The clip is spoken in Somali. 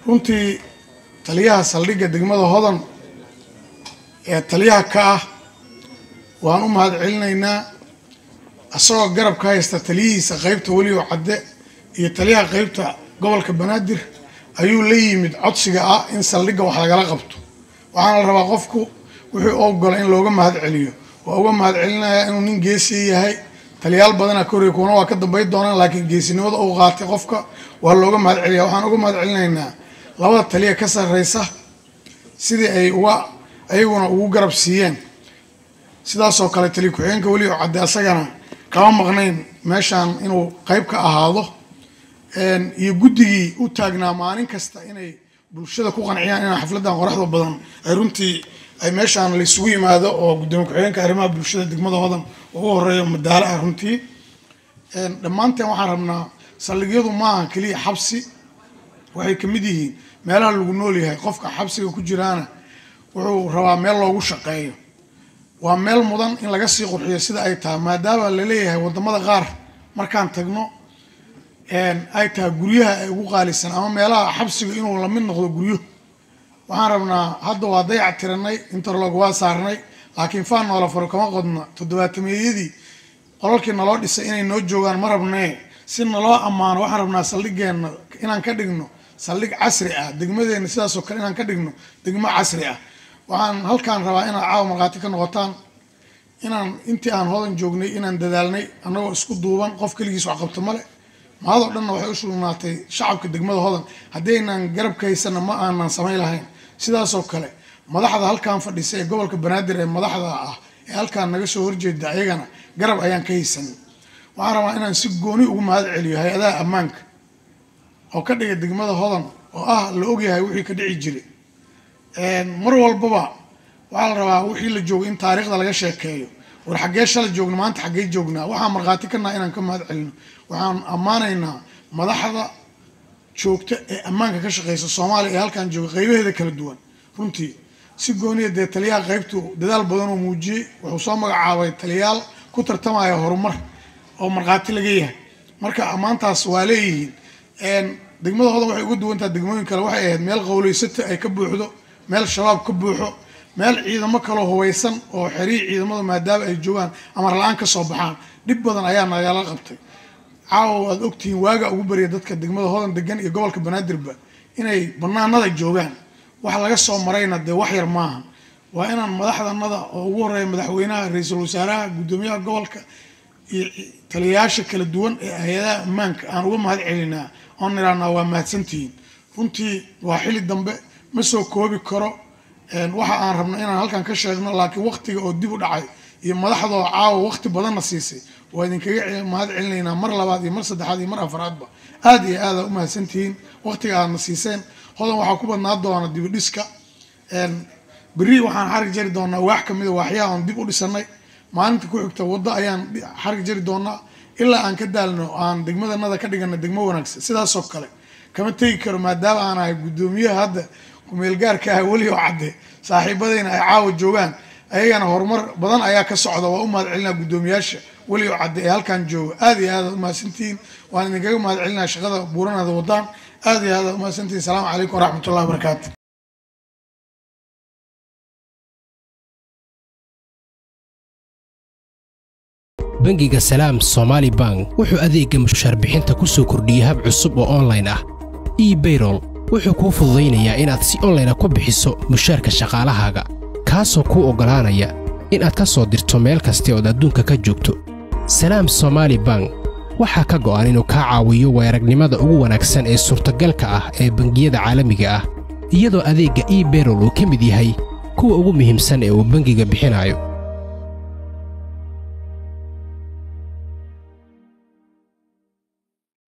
runtii taliyaha saldhigga degmada hodan ee taliyaha ka ah waan u mahad celinaynaa isagoo garab ka haysta taliyihiisa qeybta welioo cadde iyo taliyaha qeybta gobolka banaadir ayuu la yimid codsiga ah in saldhigga wax lagala qabto waxaana la rabaa qofku wuxuu ogola in looga mahad celiyo waa uga mahad celinayaa inuu nin geesi yahay taliyaal badana ka horey kuwana waa ka dambayn doonaan laakiin geesinimada uu qaatay qofka waa looga mahad celiya waxaan uga mahad celinaynaa labada taliya ka sarreysa sidii ay uga ayaguna ugu garab siiyeen sidaasoo kale taliya ku-xigeenka weli oo cadde asagana kama maqnayn meeshaan inuu qeyb ka ahaado iyo guddigii u taagnaa maalin kasta inay bulshada ku qanciyaan inaan xafladan qoraxda badan ay runtii ay meeshaan laysugu yimaado oo gudoomiye ku-xigeenka arrimaha bulshada degmada hodan ugu horeeyo madaalo ah runtii dhammaanteen waxaan rabnaa saldhigyadu maaha keliya xabsi waxay kamid yihiin meelaha lagu nool yahay qofka xabsiga ku jiraana wuxuu rabaa meel loogu shaqeeyo waa meel mudan in laga sii qurxiyo sida ay tahay maadaama laleeyahay wadamada qaar markaan tagno ay tahay guryaha ay ugu qaalisan ama meelaha xabsiga inuu lamid noqdo guryo waxaan rabnaa hadda waa dayac tiranay interlog waa saarnay laakiin faan noola faro kama qodna toddobaatameeyadii qolalkii naloo dhisay inay noo joogaan ma rabnee si naloo ammaano waxaan rabnaa saldhigeenna inaan ka dhigno saldhig casri ah degmadeenna sidaasoo kale inaan ka dhigno degmo casri ah waxaan halkaan rabaa inaad caawa markhaati ka noqotaan inaan intii aan hodan joognay inaan dadaalnay annagoo isku duuban qof keligiis wax qabto male mahadoo dhanna waxay u sugnaatay shacabka degmada hodan haddii aynaan garabka haysana ma aanan samayn lahayn sidaasoo kale madaxda halkaan fadhisa ee gobolka banaadir ee madaxda ah ee halkaan naga soo horjeeda ayagana garab ayaan ka haysanay waxaan rabaa inaan si gooni ugu mahad celiyo hay-adaha ammaanka oo ka dhiga degmada hodan oo ah la ogyahay wixii ka dhici jiray mar walbaba waxaa la rabaa wixii la joogay in taariikhda laga sheekeeyo war xaggee shala joogna maanta xaggee joognaa waxaan markhaati ka naha inaan ka mahad celino waxaan ammaanaynaa madaxda joogta ee ammaanka ka shaqeysa soomaaliya ee halkaan jooga qeybaheeda kala duwan runtii si gooniya dee taliyaha qeybtu dadaal badan oo muujiyey wuxuu soo magacaabay taliyaal ku tartamaya horumar oo markhaati laga yahay marka ammaantaas waa leeyihiin degmada hodan waxay uga duwantaha degmooyin kale waxay ahayd meel qowleysata ay ka buuxdo meel shabaab ka buuxo meel ciidamo kaloo hubaysan oo xeriir ciidamada maadaama ay joogaan amar la-aan ka soo baxaan dhib badan ayaa nagala qabtay caawa waad ogtihiin waaga ugu bariya dadka degmada hodan degan iyo gobolka banaadirba inay banaanada joogaan wax laga soo marayna dee wax yar maaha waa inaan madaxdanada oo ugu horeeya madaxweynaha ra-iisul wasaaraha guddoomiyaha gobolka iyo taliyayaasha kala duwan ee hay-adaha ammaanka aan uga mahad celinaa oon nirahnaa waa mahadsantihiin runtii waa xili dambe ma soo koobi karo waxa aan rabno inaan halkan ka sheegno laakiin waqtiga oo dib u dhacay iyo madaxdoo caawa waqti badanna siisay waa idinkaga mahad celinaynaa mar labaad iyo mar saddexaad iyo mar afraadba aada iyo aada u mahadsantihiin waqtiga aadna siiseen hodan waxaa ku badnaa doona dibidhiska berri waxaan xarig jari doonaa waax kamida waaxyaha oon dib u dhisanay maalinta ku xigta waddo ayaan xarig jari doonaa ilaa aan ka daalno aan degmadanada ka dhigana degmo wanaagsan sidaasoo kale kama tegi karo maadaama aan ahay guddoomiyaha hadda kumeelgaarka ah weli oo cadde saaxiibadayna ay caawa joogaan ayagana horumar badan ayaa ka socda waa u mahad celinaa guddoomiyaasha weli oo cadde ee halkaan jooga aada iyo aada umahadsantihiin waan idinkaga mahad celinaa shaqada buuranada wadaan aada iyo aada umahadsantihiin asalaamu calaykum waraxmat ullahi wabarakaatu bangiga salaam somaali bank wuxuu adeegga mushaar bixinta ku soo kordhiyey hab cusub oo onlayn ah ebayrol wuxuu kuu fududaynayaa inaad si onlayna ku bixiso mushaarka shaqaalahaaga kaasoo kuu oggolaanaya inaad ka soo dirto meel kasta ood adduunka ka joogto salaam somaali bank waxaa ka go'an inuu kaa caawiyo weeragnimada ugu wanaagsan ee suurtagalka ah ee bangiyada caalamiga ah iyadoo adeegga ebayrol uu ka mid yahay kuwa ugu muhiimsan ee uu bangiga bixinayo